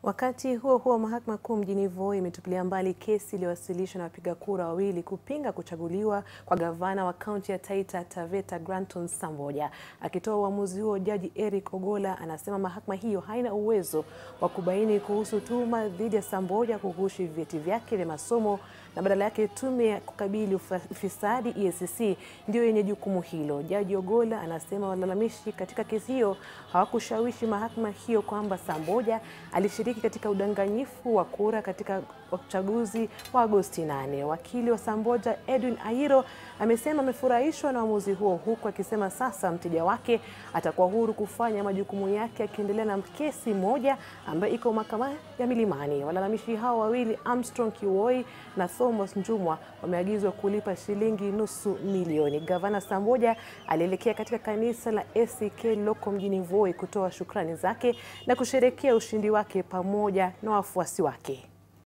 Wakati huo huo, mahakama kuu mjini Voi imetupilia mbali kesi iliyowasilishwa na wapiga kura wawili kupinga kuchaguliwa kwa gavana wa kaunti ya Taita Taveta Granton Samboja. Akitoa uamuzi huo, jaji Eric Ogolla anasema mahakama hiyo haina uwezo wa kubaini kuhusu tuhuma dhidi ya Samboja kughushi vyeti vyake vya masomo na badala yake tume ya kukabili ufisadi EACC ndiyo yenye jukumu hilo. Jaji Ogolla anasema walalamishi katika kesi hiyo hawakushawishi mahakama hiyo kwamba Samboja alishiriki katika udanganyifu wa kura katika uchaguzi wa Agosti 8. Wakili wa Samboja Edwin Ayiro amesema amefurahishwa na uamuzi huo, huku akisema sasa mteja wake atakuwa huru kufanya majukumu yake akiendelea na kesi moja ambayo iko mahakama ya Milimani. Walalamishi hao wawili Armstrong Kiwoi na Thomas Njumwa wameagizwa kulipa shilingi nusu milioni. Gavana Samboja alielekea katika kanisa la ACK lililoko mjini Voi kutoa shukrani zake na kusherekea ushindi wake pamoja na wafuasi wake.